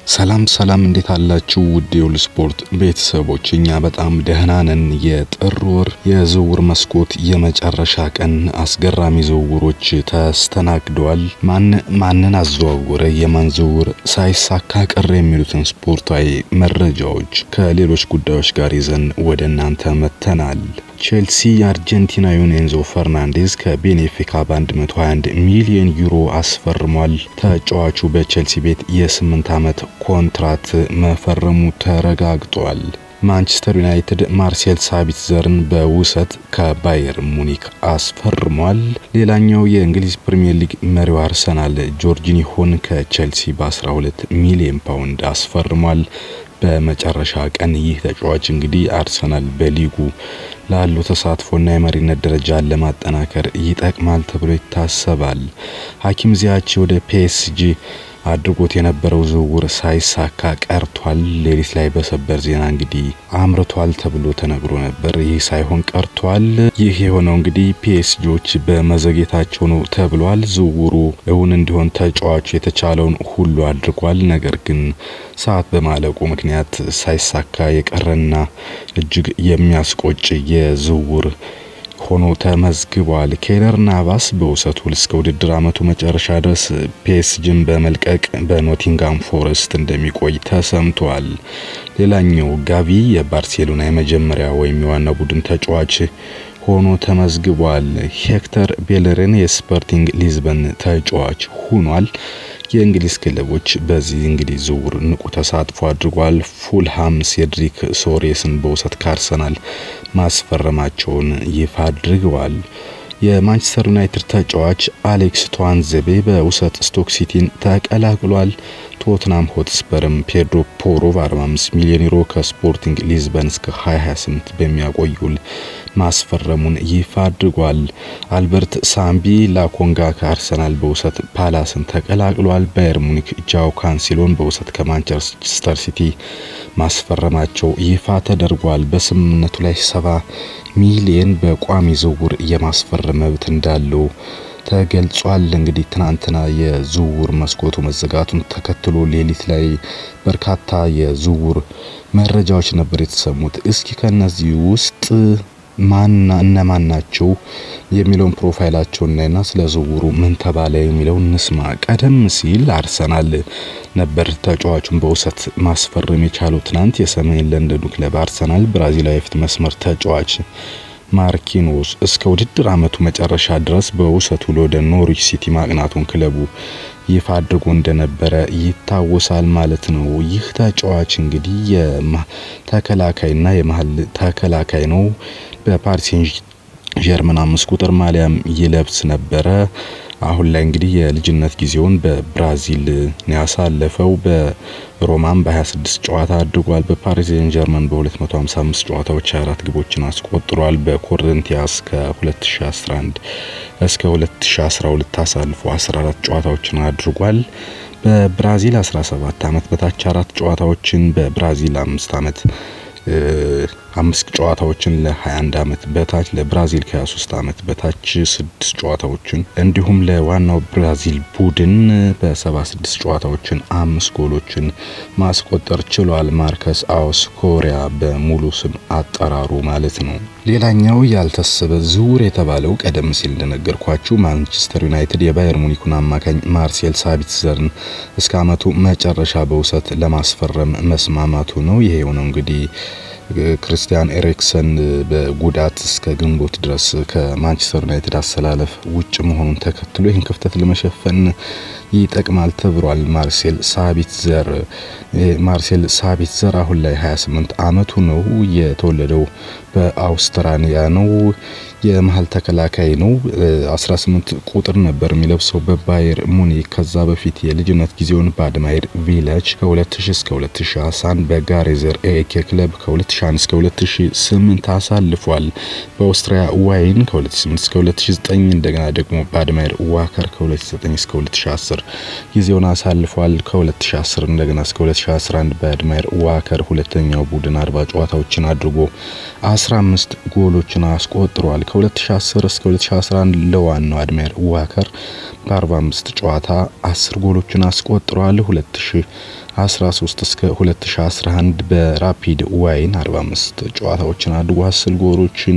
ሰላም ሰላም፣ እንዴት አላችሁ? ውድ የሁሉ ስፖርት ቤተሰቦች፣ እኛ በጣም ደህና ነን። የጥር ወር የዝውውር መስኮት የመጨረሻ ቀን አስገራሚ ዝውውሮች ተስተናግደዋል። ማን ማንን አዘዋወረ፣ የማን ዝውውር ሳይሳካ ቀረ የሚሉትን ስፖርታዊ መረጃዎች ከሌሎች ጉዳዮች ጋር ይዘን ወደ እናንተ መጥተናል። ቼልሲ የአርጀንቲናዊውን ኤንዞ ፈርናንዴዝ ከቤኔፊካ በ121 ሚሊዮን ዩሮ አስፈርሟል። ተጫዋቹ በቼልሲ ቤት የ8 ዓመት ኮንትራት መፈረሙ ተረጋግጧል። ማንቸስተር ዩናይትድ ማርሴል ሳቢትዘርን በውሰት ከባየር ሙኒክ አስፈርሟል። ሌላኛው የእንግሊዝ ፕሪምየር ሊግ መሪው አርሰናል ጆርጂኒሆን ከቼልሲ በ12 ሚሊዮን ፓውንድ አስፈርሟል። በመጨረሻ ቀን ይህ ተጫዋች እንግዲህ አርሰናል በሊጉ ላለው ተሳትፎና የመሪነት ደረጃን ለማጠናከር ይጠቅማል ተብሎ ይታሰባል። ሀኪም ዚያች ወደ ፒኤስጂ አድርጎት የነበረው ዝውውር ሳይሳካ ቀርቷል። ሌሊት ላይ በሰበር ዜና እንግዲህ አምርቷል ተብሎ ተነግሮ ነበር። ይህ ሳይሆን ቀርቷል። ይህ የሆነው እንግዲህ ፒኤስጂዎች በመዘግየታቸው ነው ተብሏል። ዝውውሩ እውን እንዲሆን ተጫዋቹ የተቻለውን ሁሉ አድርጓል። ነገር ግን ሰዓት በማለቁ ምክንያት ሳይሳካ የቀረና እጅግ የሚያስቆጭ የዝውውር ሆኖ ተመዝግቧል። ኬለር ናቫስ በውሰት ውል እስከ ውድድር ዓመቱ መጨረሻ ድረስ ፒኤስጂን በመልቀቅ በኖቲንጋም ፎረስት እንደሚቆይ ተሰምቷል። ሌላኛው ጋቪ የባርሴሎና የመጀመሪያ ወይም የዋና ቡድን ተጫዋች ሆኖ ተመዝግቧል። ሄክተር ቤለርን የስፖርቲንግ ሊዝበን ተጫዋች ሆኗል። የእንግሊዝ ክለቦች በዚህ እንግዲህ ዝውውር ንቁ ተሳትፎ አድርጓል። ፉልሃም ሴድሪክ ሶሬስን በውሰት ከአርሰናል ማስፈረማቸውን ይፋ አድርገዋል። የማንቸስተር ዩናይትድ ተጫዋች አሌክስ ቷንዘቤ በውሰት ስቶክ ሲቲን ተቀላቅሏል። ቶትናም ሆትስፐርም ፔድሮ ፖሮ በ45 ሚሊዮን ዩሮ ከስፖርቲንግ ሊዝበን እስከ 2028 በሚያቆይ ውል ማስፈረሙን ይፋ አድርጓል። አልበርት ሳምቢ ላኮንጋ ከአርሰናል በውሰት ፓላስን ተቀላቅሏል። ባየር ሙኒክ ጃው ካንሲሎን በውሰት ከማንቸስተር ሲቲ ማስፈረማቸው ይፋ ተደርጓል። በስምምነቱ ላይ ሰባ ሚሊየን በቋሚ ዝውውር የማስፈረም መብት እንዳለው ተገልጿል። እንግዲህ ትናንትና የዝውውር መስኮቱ መዘጋቱን ተከትሎ ሌሊት ላይ በርካታ የዝውውር መረጃዎች ነበር የተሰሙት። እስኪ ከነዚህ ውስጥ ማና እነማን ናቸው የሚለውን ፕሮፋይላቸውን እናይና ስለ ዝውውሩ ምን ተባለ የሚለውን እንስማ። ቀደም ሲል አርሰናል ነበር ተጫዋቹን በውሰት ማስፈረም የቻለው። ትናንት የሰሜን ለንደኑ ክለብ አርሰናል ብራዚላዊ የፊት መስመር ተጫዋች ማርኪኖስ እስከ ውድድር ዓመቱ መጨረሻ ድረስ በውሰቱ ወደ ኖሪች ሲቲ ማቅናቱን ክለቡ ይፋ አድርጎ እንደነበረ ይታወሳል ማለት ነው። ይህ ተጫዋች እንግዲህ የተከላካይና የመሀል ተከላካይ ነው። በፓሪስ ጀርመን አምስት ቁጥር ማሊያም ይለብስ ነበረ። አሁን ላይ እንግዲህ የልጅነት ጊዜውን በብራዚል ያሳለፈው በሮማም በ26 ጨዋታ አድርጓል። በፓሪስ ጀርመን በ255 ጨዋታዎች 24 ግቦችን አስቆጥሯል። በኮረንቲያስ ከ2011 እስከ 2012 አሳልፎ 14 ጨዋታዎችን አድርጓል። በብራዚል 17 ዓመት በታች አራት ጨዋታዎችን በብራዚል አምስት ዓመት አምስት ጨዋታዎችን ለ21 ዓመት በታች ለብራዚል ከ23 ዓመት በታች ስድስት ጨዋታዎችን እንዲሁም ለዋናው ብራዚል ቡድን በ76 ጨዋታዎችን አምስት ጎሎችን ማስቆጠር ችሏል። ማርከስ አውስ ኮሪያ በሙሉ ስም አጠራሩ ማለት ነው። ሌላኛው ያልታሰበ ዝውውር የተባለው ቀደም ሲል እንደነገርኳችሁ ማንቸስተር ዩናይትድ የባየር ሙኒኩን አማካኝ ማርሴል ሳቢትዘርን እስከ ዓመቱ መጨረሻ በውሰት ለማስፈረም መስማማቱ ነው። ይሄ የሆነው እንግዲህ ክርስቲያን ኤሪክሰን በጉዳት እስከ ግንቦት ድረስ ከማንቸስተር ዩናይትድ አሰላለፍ ውጭ መሆኑን ተከትሎ ይህን ክፍተት ለመሸፈን ይጠቅማል ተብሏል። ማርሴል ሳቢትዘር ማርሴል ሳቢትዘር አሁን ላይ 28 ዓመቱ ነው። የተወለደው በአውስትራሊያ ነው። የመሀል ተከላካይ ነው። 18 ቁጥር ነበር የሚለብሰው በባየር ሙኒክ። ከዛ በፊት የልጅነት ጊዜውን በአድማይር ቪላጅ ከ2000 እስከ 2011 በጋሬዘር ኤኬ ክለብ ከ2001 እስከ 2008 አሳልፏል። በኦስትሪያ ዋይን ከ2008 እስከ 2009 እንደገና ደግሞ በአድማይር ዋከር ከ2009 እስከ 2010 ጊዜውን አሳልፏል። ከ2010 እንደገና እስከ 2011 በአድማይር ዋከር ሁለተኛው ቡድን 40 ጨዋታዎችን አድርጎ 15 ጎሎችን አስቆጥሯል። ከ2010 እስከ 2011 ለዋናው አድማየር ዋከር በ45 ጨዋታ 10 ጎሎችን አስቆጥሯል። 2013 እስከ 2011 በራፒድ ዋይን 45 ጨዋታዎችን አድርጎ 10 ጎሎችን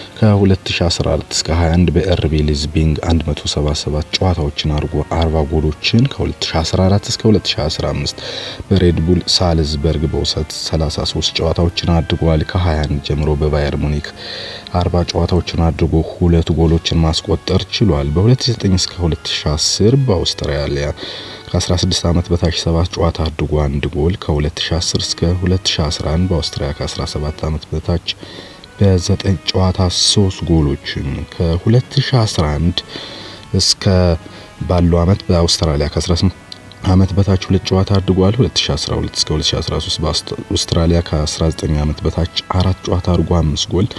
ከ2014 እስከ 21 በኤርቢ ሊዝቢንግ 177 ጨዋታዎችን አድርጎ 40 ጎሎችን ከ2014 እስከ 2015 በሬድቡል ሳልዝበርግ በውሰት 33 ጨዋታዎችን አድርጓል። ከ21 ጀምሮ በባየር ሙኒክ 40 ጨዋታዎችን አድርጎ ሁለት ጎሎችን ማስቆጠር ችሏል። በ2009 እስከ 2010 በአውስትራሊያ ከ16 ዓመት በታች 7 ጨዋታ አድርጎ አንድ ጎል ከ2010 እስከ 2011 በአውስትራሊያ ከ17 ዓመት በታች በ9 ጨዋታ 3 ጎሎችን ከ2011 እስከ ባለው ዓመት በአውስትራሊያ ከ18 ዓመት በታች ሁለት ጨዋታ አድርጓል። 2012 እስከ 2013 በአውስትራሊያ ከ19 ዓመት በታች አራት ጨዋታ አድርጎ አምስት ጎል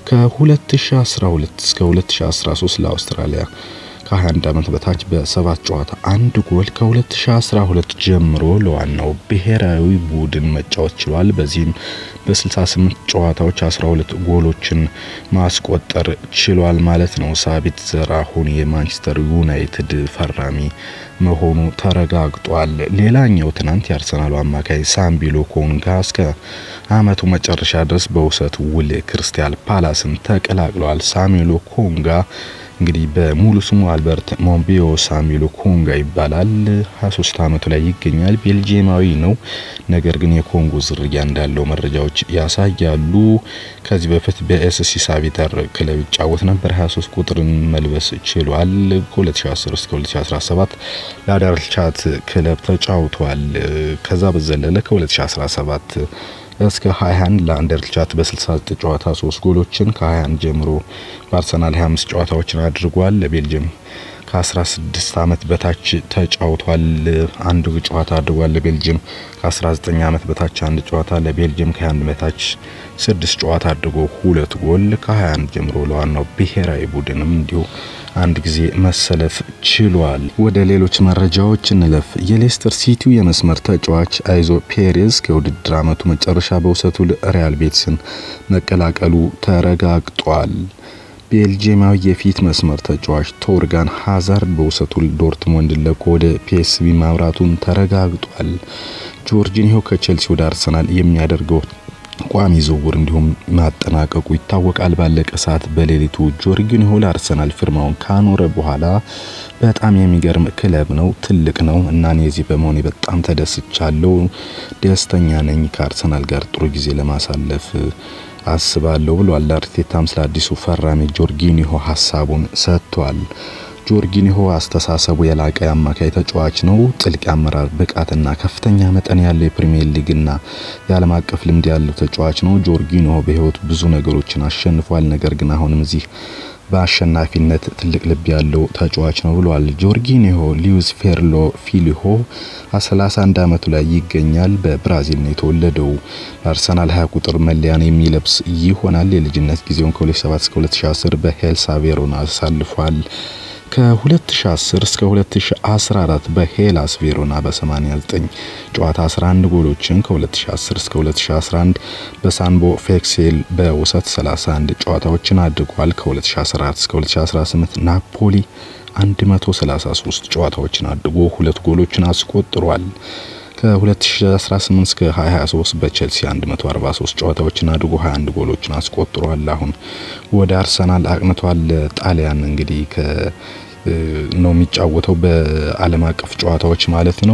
ከ2012 እስከ 2013 ለአውስትራሊያ ከ21 ዓመት በታች በሰባት ጨዋታ አንድ ጎል ከ2012 ጀምሮ ለዋናው ብሔራዊ ቡድን መጫወት ችሏል። በዚህም በ68 ጨዋታዎች 12 ጎሎችን ማስቆጠር ችሏል ማለት ነው። ሳቢት ዘርአሁን የማንቸስተር ዩናይትድ ፈራሚ መሆኑ ተረጋግጧል። ሌላኛው ትናንት የአርሰናሉ አማካይ ሳምቢሎ ኮንጋ እስከ አመቱ መጨረሻ ድረስ በውሰት ውል ክሪስታል ፓላስን ተቀላቅለዋል። ሳሚሎ ኮንጋ እንግዲህ በሙሉ ስሙ አልበርት ሞምቢዮ ሳሚሎ ኮንጋ ይባላል። 23 አመቱ ላይ ይገኛል። ቤልጂየማዊ ነው። ነገር ግን የኮንጎ ዝርያ እንዳለው መረጃዎች ያሳያሉ። ከዚህ በፊት በኤስሲ ሳቪተር ክለብ ይጫወት ነበር። 23 ቁጥርን መልበስ ችሏል። ከ2010 እስከ 2017 ለአዳልቻት ክለብ ተጫውቷል። ከዛ በዘለለ ከ2017 እስከ 21 ለአንደርቻት በ69 ጨዋታ 3 ጎሎችን ከ21 ጀምሮ በአርሰናል 25 ጨዋታዎችን አድርጓል። ለቤልጅየም ከ16 ዓመት በታች ተጫውቷል። አንድ ጨዋታ አድርጓል። ለቤልጅየም ከ19 ዓመት በታች አንድ ጨዋታ፣ ለቤልጅየም ከ21 በታች ስድስት ጨዋታ አድርጎ ሁለት ጎል ከ21 ጀምሮ ለዋናው ብሔራዊ ቡድንም እንዲሁ አንድ ጊዜ መሰለፍ ችሏል። ወደ ሌሎች መረጃዎች እንለፍ። የሌስተር ሲቲው የመስመር ተጫዋች አይዞ ፔሬዝ ከውድድር ዓመቱ መጨረሻ በውሰቱ ሪያል ቤትስን መቀላቀሉ ተረጋግጧል። ቤልጂየማዊ የፊት መስመር ተጫዋች ቶርጋን ሃዛርድ በውሰቱ ዶርትሞንድ ለቆ ወደ ፒኤስቪ ማምራቱን ተረጋግጧል። ጆርጂኒሆ ከቼልሲ ወደ አርሰናል የሚያደርገው ቋሚ ዝውውር እንዲሁም ማጠናቀቁ ይታወቃል። ባለቀ ሰዓት በሌሊቱ ጆርጊኒሆ ለአርሰናል ፊርማውን ካኖረ በኋላ በጣም የሚገርም ክለብ ነው፣ ትልቅ ነው እና እኔ እዚህ በመሆኔ በጣም ተደስቻለሁ፣ ደስተኛ ነኝ። ከአርሰናል ጋር ጥሩ ጊዜ ለማሳለፍ አስባለሁ ብሏል። አርቴታም ስለ አዲሱ ፈራሚ ጆርጊኒሆ ሀሳቡን ሰጥቷል። ጆርጊኒሆ አስተሳሰቡ የላቀ አማካይ ተጫዋች ነው። ጥልቅ አመራር ብቃትና ከፍተኛ መጠን ያለው የፕሪሚየር ሊግና የዓለም አቀፍ ልምድ ያለው ተጫዋች ነው። ጆርጊኒሆ በሕይወት ብዙ ነገሮችን አሸንፏል። ነገር ግን አሁንም እዚህ በአሸናፊነት ትልቅ ልብ ያለው ተጫዋች ነው ብሏል። ጆርጊኒሆ ሊዩስ ፌርሎ ፊሊሆ 31 ዓመቱ ላይ ይገኛል። በብራዚል ነው የተወለደው። በአርሰናል 20 ቁጥር መለያን የሚለብስ ይሆናል። የልጅነት ጊዜውን ከ2007 እስከ 2010 በሄልሳ ቬሮና አሳልፏል። ከ2010 እስከ 2014 በሄላስ ቬሮና በ89 ጨዋታ 11 ጎሎችን ከ2010 እስከ 2011 በሳንቦ ፌክሴል በውሰት 31 ጨዋታዎችን አድርጓል። ከ2014 እስከ 2018 ናፖሊ 133 ጨዋታዎችን አድርጎ ሁለት ጎሎችን አስቆጥሯል። ከ2018 እስከ 2023 በቼልሲ 143 ጨዋታዎችን አድርጎ 21 ጎሎችን አስቆጥሯል። አሁን ወደ አርሰናል አቅንቷል። ጣሊያን እንግዲህ ነው የሚጫወተው በዓለም አቀፍ ጨዋታዎች ማለት ነው።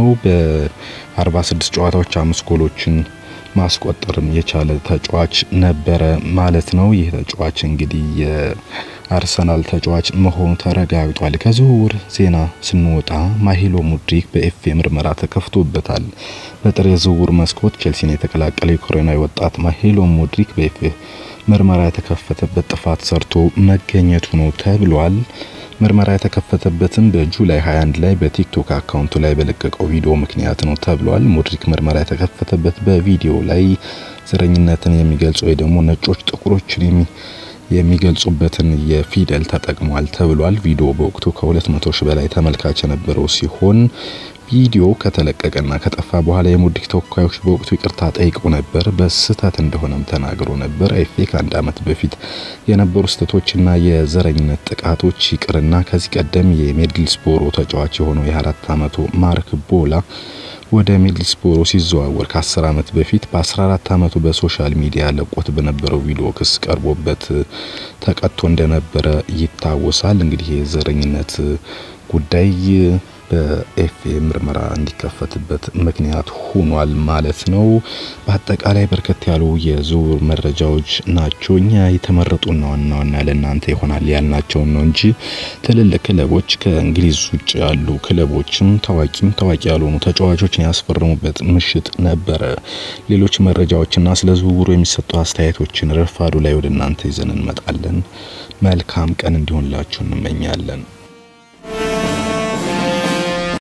በ46 ጨዋታዎች አምስት ጎሎችን ማስቆጠርም የቻለ ተጫዋች ነበረ ማለት ነው። ይህ ተጫዋች እንግዲህ የአርሰናል ተጫዋች መሆኑ ተረጋግጧል። ከዝውውር ዜና ስንወጣ ማሂሎ ሙድሪክ በኤፍኤ ምርመራ ተከፍቶበታል። በጥር የዝውውር መስኮት ቼልሲን የተቀላቀለ ዩክሬናዊ ወጣት ማሂሎ ሙድሪክ በኤፍኤ ምርመራ የተከፈተበት ጥፋት ሰርቶ መገኘቱ ነው ተብሏል። ምርመራ የተከፈተበትም በጁላይ 21 ላይ በቲክቶክ አካውንቱ ላይ በለቀቀው ቪዲዮ ምክንያት ነው ተብሏል። ሙድሪክ ምርመራ የተከፈተበት በቪዲዮ ላይ ዘረኝነትን የሚገልጹ ወይ ደግሞ ነጮች ጥቁሮችን የሚገልጹበትን የፊደል ተጠቅሟል ተብሏል። ቪዲዮ በወቅቱ ከ200 ሺህ በላይ ተመልካች የነበረው ሲሆን ቪዲዮ ከተለቀቀና ከጠፋ በኋላ የሙዲክ ተወካዮች በወቅቱ ይቅርታ ጠይቀው ነበር። በስህተት እንደሆነም ተናግሮ ነበር። ኤፍኤ ከአንድ ዓመት በፊት የነበሩ ስህተቶችና የዘረኝነት ጥቃቶች ይቅርና ከዚህ ቀደም የሚድልስቦሮ ተጫዋች የሆነው የአራት ዓመቱ ማርክ ቦላ ወደ ሚድልስቦሮ ሲዘዋወር ከ10 ዓመት በፊት በ14 ዓመቱ በሶሻል ሚዲያ ለቆት በነበረው ቪዲዮ ክስ ቀርቦበት ተቀጥቶ እንደነበረ ይታወሳል። እንግዲህ የዘረኝነት ጉዳይ በኤፍኤ ምርመራ እንዲከፈትበት ምክንያት ሆኗል ማለት ነው። በአጠቃላይ በርከት ያሉ የዝውውር መረጃዎች ናቸው። እኛ የተመረጡና ዋና ዋና ለእናንተ ይሆናል ያልናቸውን ነው እንጂ ትልልቅ ክለቦች ከእንግሊዝ ውጭ ያሉ ክለቦችም ታዋቂም ታዋቂ ያልሆኑ ተጫዋቾችን ያስፈረሙበት ምሽት ነበረ። ሌሎች መረጃዎችና ስለ ዝውውሩ የሚሰጡ አስተያየቶችን ረፋዱ ላይ ወደ እናንተ ይዘን እንመጣለን። መልካም ቀን እንዲሆንላችሁ እንመኛለን።